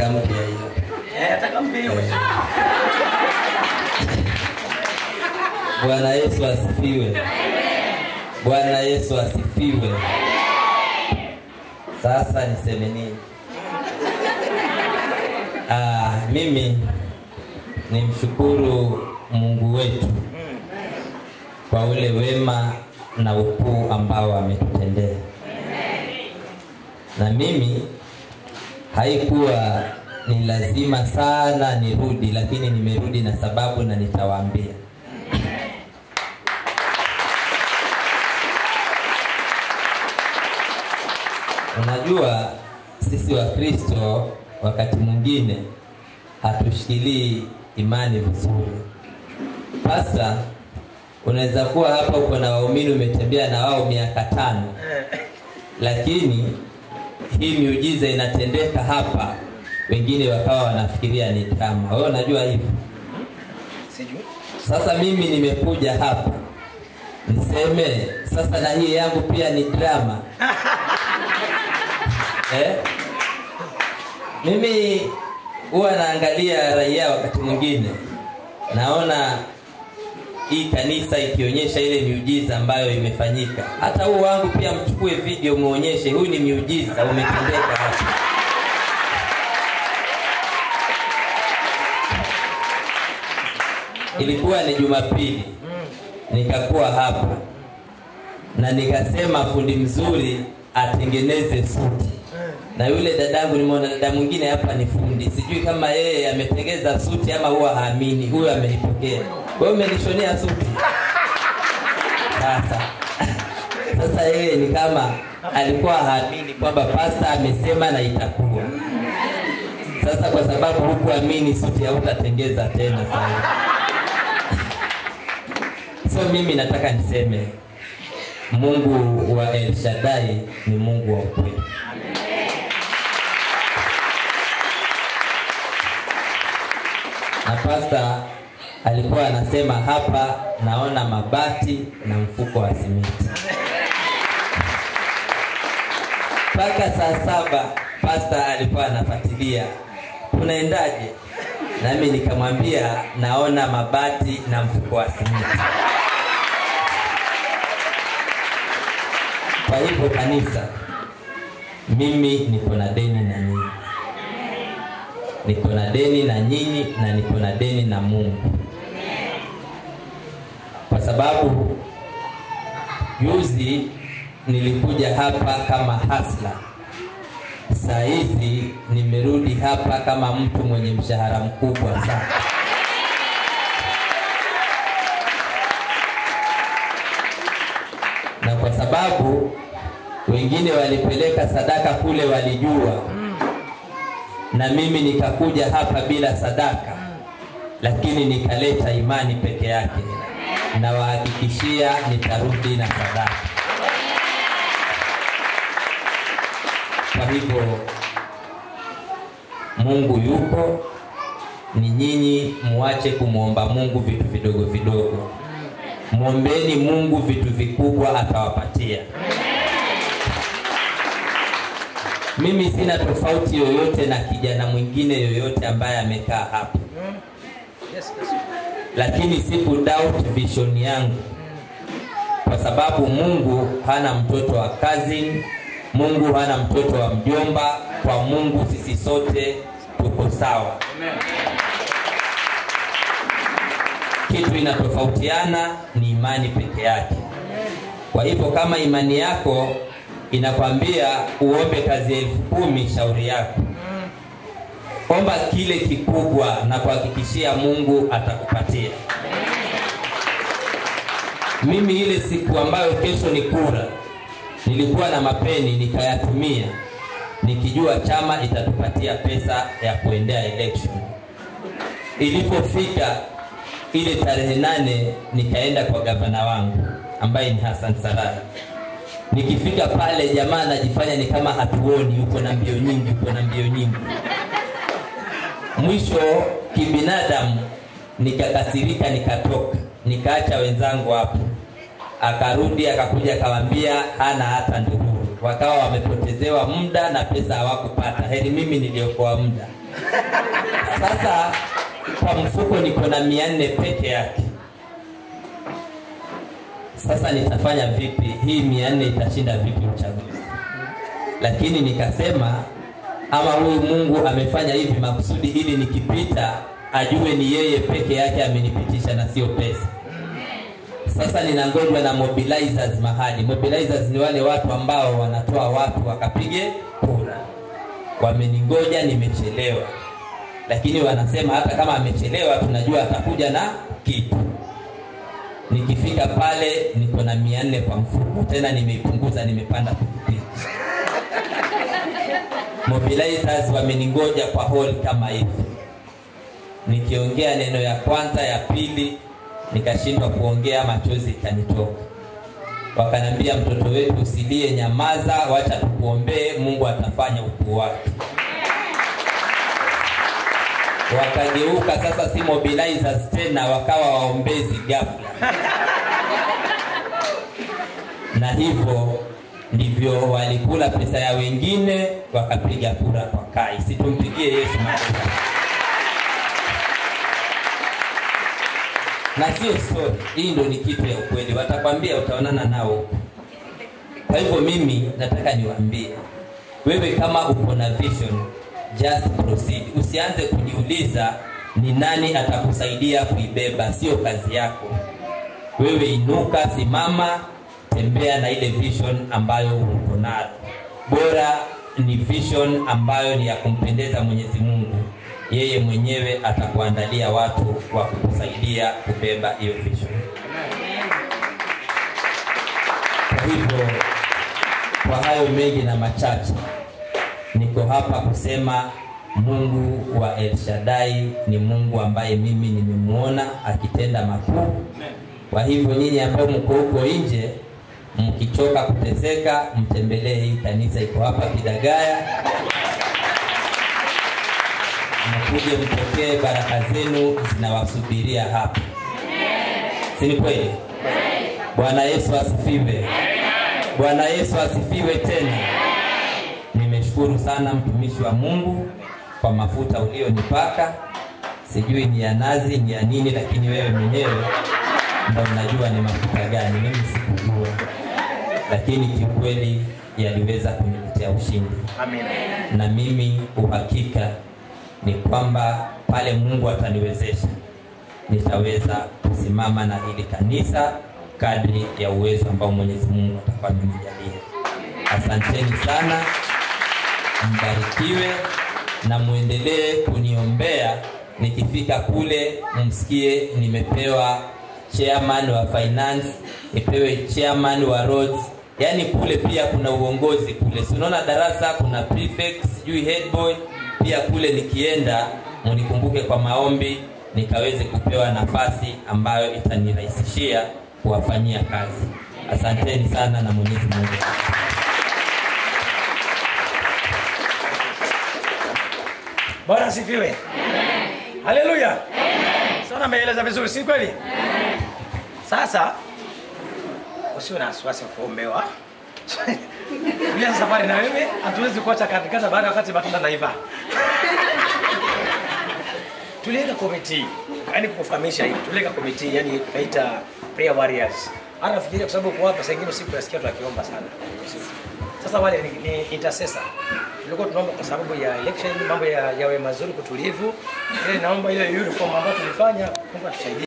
nataka mpya hiyo. Eh, nataka mpiwe. Bwana Yesu asifiwe. Bwana Yesu asifiwe. Sasa niseme nini? Ah, mimi nimshukuru Mungu wetu kwa ule wema na ukuu ambao ametutendea, na mimi haikuwa ni lazima sana nirudi, lakini nimerudi na sababu na nitawaambia. Unajua sisi Wakristo wakati mwingine hatushikilii imani vizuri. Sasa unaweza kuwa hapa uko na waumini umetembea na wao miaka tano, lakini hii miujiza inatendeka hapa, wengine wakawa wanafikiria ni drama. Wewe unajua hivyo? Sijui. Sasa mimi nimekuja hapa niseme sasa na hii yangu pia ni drama eh? Mimi huwa naangalia raia wakati mwingine, naona hii kanisa ikionyesha ile miujiza ambayo imefanyika. Hata huu wangu pia mchukue video muonyeshe, huu ni miujiza umetendeka hapa. Ilikuwa ni Jumapili, nikakuwa hapa na nikasema fundi mzuri atengeneze suti na yule dadangu nimeona dada mwingine hapa ni fundi, sijui kama yeye ametengeza suti ama huwa haamini. Huyo amenipokea, wewe umenishonea suti. Sasa sasa yeye ni kama alikuwa haamini kwamba pasta amesema na itakuwa. Sasa kwa sababu hukuamini suti, hautatengeza tena sasa. So mimi nataka niseme Mungu wa El Shaddai ni Mungu wa ukweli. na pasta alikuwa anasema hapa naona mabati na mfuko wa simiti mpaka saa saba pasta alikuwa anafuatilia tunaendaje nami nikamwambia naona mabati na mfuko wa simiti kwa hivyo kanisa mimi niko na deni na nyinyi niko na deni na nyinyi na niko na deni na Mungu, kwa sababu juzi nilikuja hapa kama hasla, saa hizi nimerudi hapa kama mtu mwenye mshahara mkubwa sana. Na kwa sababu wengine walipeleka sadaka kule, walijua na mimi nikakuja hapa bila sadaka, lakini nikaleta imani peke yake. Nawahakikishia nitarudi na sadaka. Kwa hivyo Mungu yuko, ni nyinyi muache kumwomba Mungu vitu vidogo vidogo, mwombeni Mungu vitu vikubwa, atawapatia. Mimi sina tofauti yoyote na kijana mwingine yoyote ambaye amekaa hapa, Yes, yes. lakini siku doubt vision yangu, kwa sababu Mungu hana mtoto wa cousin, Mungu hana mtoto wa mjomba. Kwa Mungu sisi sote tuko sawa. Kitu inatofautiana ni imani peke yake. Kwa hivyo kama imani yako inakwambia uombe kazi ya elfu kumi, shauri yako, omba kile kikubwa na kuhakikishia Mungu atakupatia. Mimi ile siku ambayo kesho ni kura, nilikuwa na mapeni nikayatumia, nikijua chama itatupatia pesa ya kuendea election. Ilipofika ile tarehe nane, nikaenda kwa gavana wangu ambaye ni Hassan Sarai. Nikifika pale, jamaa anajifanya ni kama hatuoni, yuko na mbio nyingi, yuko na mbio nyingi. Mwisho kibinadamu nikakasirika, nikatoka, nikaacha wenzangu hapo. Akarudi akakuja akawaambia hana hata ndururu, wakawa wamepotezewa muda na pesa hawakupata. Heri mimi niliokoa muda. Sasa kwa mfuko niko na mia nne peke yake. Sasa nitafanya vipi? Hii mia nne itashinda vipi uchaguzi? Lakini nikasema ama huyu Mungu amefanya hivi makusudi ili nikipita ajue ni yeye peke yake amenipitisha na sio pesa. Sasa ninangojwa na mobilizers mahali. Mobilizers ni wale watu ambao wanatoa watu wakapige kura. Wameningoja, nimechelewa, lakini wanasema hata kama amechelewa, tunajua atakuja na kitu. Nikifika pale niko na mia nne kwa mfuko, tena nimeipunguza, nimepanda pikipiki. Mobilizers wameningoja kwa hall kama hivi, nikiongea neno ya kwanza, ya pili nikashindwa kuongea, machozi ikanitoka. Wakanambia, mtoto wetu usilie, nyamaza, wacha tukuombee, Mungu atafanya ukuu wake. Wakageuka sasa, si mobilizers tena, wakawa waombezi ghafla, na hivyo ndivyo walikula pesa ya wengine, wakapiga kura kwa Kai. Situmpigie Yesu makofi. na sio story. Hii ndo ni kitu ya ukweli, watakwambia utaonana nao huko. Kwa hivyo mimi nataka niwaambie, wewe kama uko na vision, just proceed. Usianze kujiuliza ni nani atakusaidia kuibeba, sio kazi yako. Wewe inuka, simama, tembea na ile vision ambayo uko nayo. Bora ni vision ambayo ni ya kumpendeza Mwenyezi Mungu yeye mwenyewe atakuandalia watu wa kukusaidia kubeba hiyo vision. Kwa hivyo, kwa hayo mengi na machache, niko hapa kusema Mungu wa El Shaddai ni Mungu ambaye mimi nimemwona akitenda makuu. Kwa hivyo, nyinyi ambao mko huko nje, mkichoka kuteseka, mtembelee hii kanisa, iko hapa Kidagaya mkuje mpokee baraka zenu zinawasubiria hapa, si ni kweli? Bwana Yesu asifiwe! Bwana Yesu asifiwe tena. Nimeshukuru sana mtumishi wa Mungu kwa mafuta ulionipaka, sijui ni ya nazi ni ya nini, lakini wewe mwenyewe ndo unajua ni mafuta gani. Mimi sikujua, lakini kiukweli yaliweza kuniletea ushindi, Amen. na mimi uhakika ni kwamba pale Mungu ataniwezesha nitaweza kusimama na hili kanisa kadri ya uwezo ambao Mwenyezi Mungu atakuwa amenijalia. Asanteni sana, mbarikiwe na muendelee kuniombea. Nikifika kule, msikie nimepewa chairman wa finance, nipewe chairman wa roads. Yaani kule pia kuna uongozi kule, si unaona darasa, kuna prefect, sijui head boy pia kule nikienda munikumbuke kwa maombi nikaweze kupewa nafasi ambayo itanirahisishia kuwafanyia kazi. Asanteni sana na Mwenyezi Mungu. Bwana asifiwe. Haleluya. Sana ameeleza vizuri, si kweli? Sasa usiwe na wasiwasi wa kuombewa. Tulia safari na wewe, hatuwezi kuacha katikati baada ya wakati matunda naiva. Tuliweka komiti, yani kukufahamisha hivi, tuliweka komiti, yani tunaita prayer warriors. Hata nafikiria kwa sababu kwa hapa saa ingine usiku nasikia watu wakiomba sana. Sasa wale ni, ni intercessor. Tulikuwa tunaomba kwa sababu ya election, mambo ya yawe mazuri, kutulivu. Ile naomba ile uniform ambayo tulifanya, Mungu atusaidie.